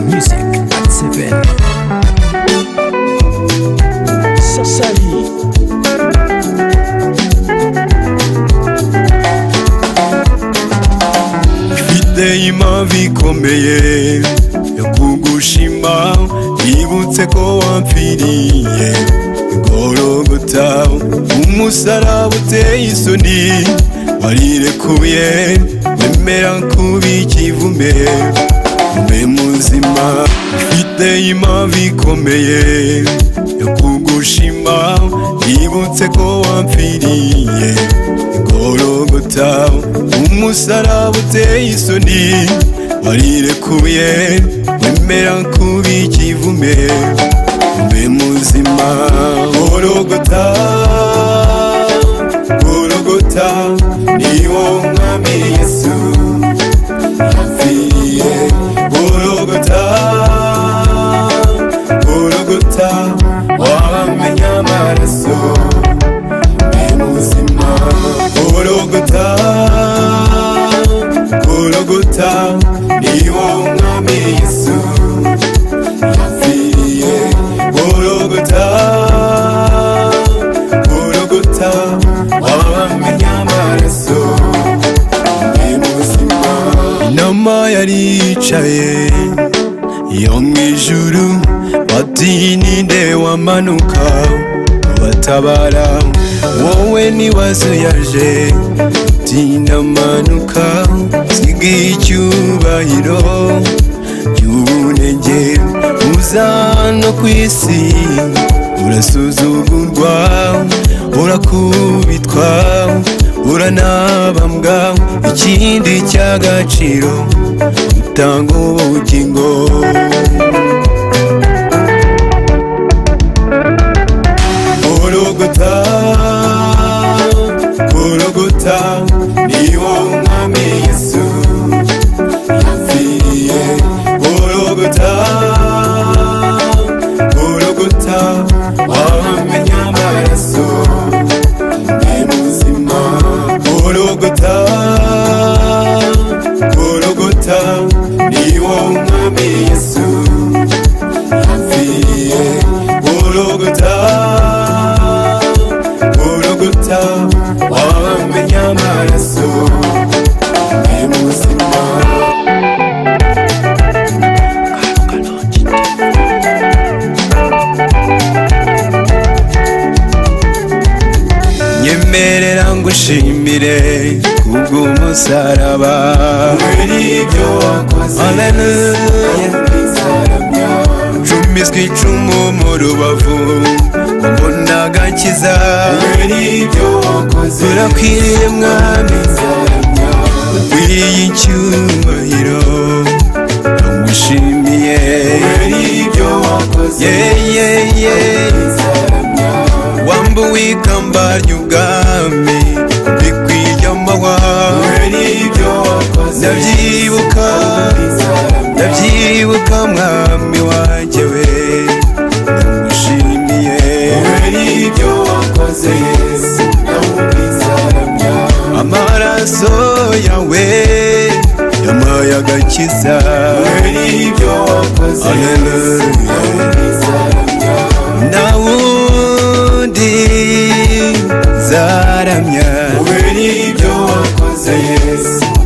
Music at seven. Sassari. biteye impavu ikomeye yo kugushima yibutse ko wapfiriye igorogota umusaraba uteye isoni warirekuye wemera kuba ikivume mbe muzima biteye impavu ikomeye yo kugushima yibutse ko wapfiriye igorogota umusaraba uteye isoni warirekuye wemera kuba ikivume mbe muzima gorogota gorogota ni wowe mwami yesu yapfiriye gorogota gorogota wamenya amaraso muzima gorogota gorogota ni wowe mwami yesu yapfiriye gorogota gorogota wamenya amaraso ni muzima inama yari yicaye yo mu ijuru bati ni nde wamanuka batabara wowe nibazo yaje tinamanuka siga icyubahiro y'ubunenge uza no ku isi urasuzugurwa urakubitwa uranabambwa ikindi cy'agaciro utanga ubugingo gorogota gorogota ni wowe mwami yesu yapfiriye gorogota gorogota wamenya amaraso ni muzima gorogota gorogota ni wowe mwami yesu yapfiriye gorogota gorogota wamenya amaraso ni muzima nyemerera ngushimire kubw'umusaraba ibyo wakoze haleluya cumiswe icumu mu rubavu ubona agakiza urakwiriye mwami ukwiriye icyubahiro ndagushimiye yeyeye wambuwe ikamba ry'ubwami bikwiye amahwa ndabyibuka ndabyibuka mwami wanjye we ndagushimiye amaraso yawe yamaye agakiza nta wundi zaramya Yes.